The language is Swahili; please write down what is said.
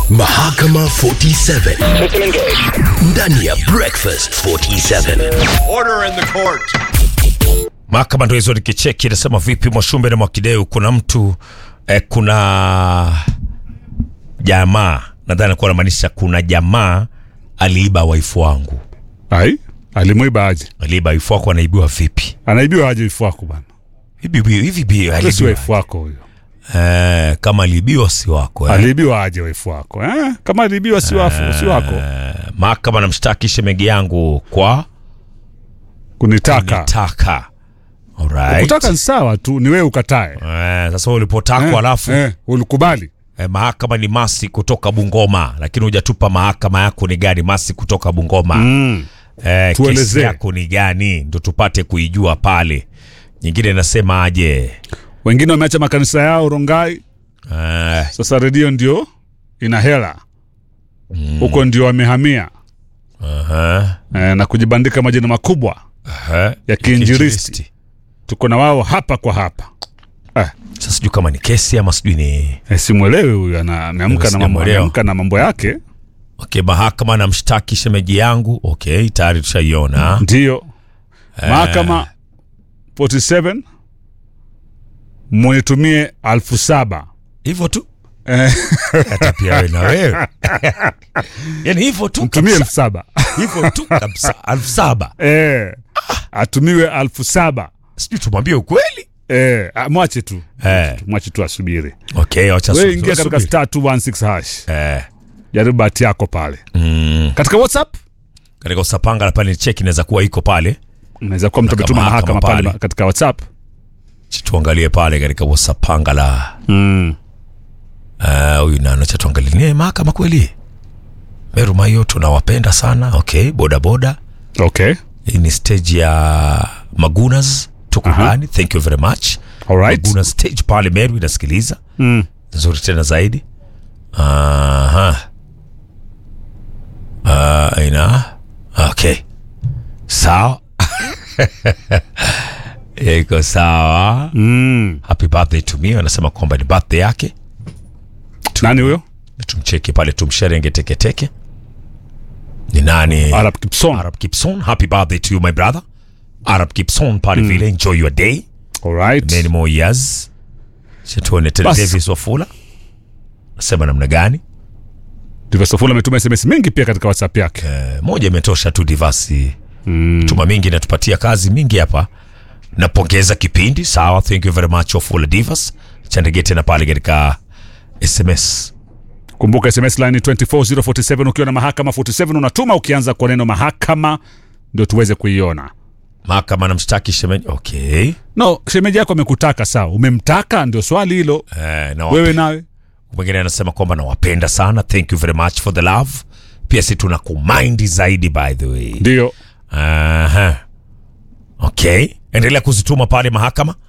Mahakama 47 ndani ya Breakfast 47. Order in the court. Mahakama ndo hizo nikicheki inasema vipi Mwashumbe na Mwakideu, kuna mtu eh, kuna jamaa nadhani kuwa anamaanisha kuna jamaa aliiba waifu wangu. Ai, alimwiba aje? Aliiba waifu wako, anaibiwa vipi? Anaibiwa aje wifu wako bana? Hivi bi- hivi bi Ule si aliibiwa wifu wako huyo. eh, kama aliibiwa si wako eh. Aliibiwa aje wifu wako? Eh? Kama aliibiwa si wafu, si wako. Eh, mahakama namshtaki shemegi yangu kwa Kunitaka. nitaka. Alright. Kutaka ni sawa tu, ni wewe ukatae. Eh, sasa ulipotakwa Eh, alafu eh, ulikubali. eh, mahakama ni Masi kutoka Bungoma, lakini hujatupa mahakama yako ni gani? Masi kutoka Bungoma Mm. eh, kesi Tuelezee. yako ni gani, ndo tupate kuijua pale. Nyingine nasema aje? Wengine wameacha makanisa yao Rongai, Eh, sasa redio ndio ina hela huko, ndio wamehamia aha, eh, na kujibandika majina makubwa. aha, Ya kiinjilisti. Tuko na wao hapa kwa hapa. Eh, Sasa sijui kama ni kesi ama sijui ni eh, simwelewi huyu, ana- ameamka na mambo, Sijamuelewa. ameamka na mambo yake. okay. Mahakama namshtaki shemeji yangu, okay, tayari tushaiona. Ndio mahakama 47 munitumie alfu saba Hivyo tu Eh, hata pia wewe na wewe yani hivyo tu mtumie kabisa. elfu saba hivyo tu kabisa, elfu saba eh, atumiwe alfu saba sijui tumwambie ukweli eh, ah, mwache tu eh. mwache tu asubiri. Okay, wacha Wewe subiri, ingia katika subiri. star 216 hash, eh. jaribu bahati yako pale mm. katika WhatsApp. katika usapanga la pale cheki inaweza kuwa iko pale, Unaweza kuwa mtu Katika ametuma mahakama mahakama pale pale. katika WhatsApp. Chi tuangalie pale katika usapanga la Mm. Ah, huyu nano cha tuangalie ni mahakama kweli. Meru Mayo tunawapenda sana. Okay, boda boda. Okay. Hii ni stage ya Magunas tuko Aha. ndani. Thank you very much. All right. Magunas stage pale Meru inasikiliza. Mm. Nzuri tena zaidi. Aha. Ah, ina. Okay. Sawa. Iko sawa. Mm. Happy birthday to me. Anasema kwamba ni birthday yake. Nani huyo? tumcheki pale tumsherenge teketeke ni nani Arab Kipson. Arab Gibson happy birthday to you my brother Arab Gibson pale vile enjoy your day All right. many more years chatuone tena Bas. Davis Wafula nasema namna gani Divasofula ametuma SMS mingi pia katika WhatsApp yake. Eh, moja imetosha tu divasi tuma mingi natupatia kazi mingi hapa napongeza kipindi sawa thank you very much Wafula Divas chandege tena pale katika SMS Kumbuka SMS line ni 24047 ukiwa na mahakama 47 unatuma ukianza kwa neno mahakama ndio tuweze kuiona. mahakama namshtaki shemeji okay No, shemeji yako amekutaka sawa. Umemtaka ndio swali hilo. eh, na Wewe nawe mwingine anasema kwamba nawapenda sana thank you very much for the love pia si tuna kumaindi zaidi by the way ndio. Aha. okay endelea kuzituma pale mahakama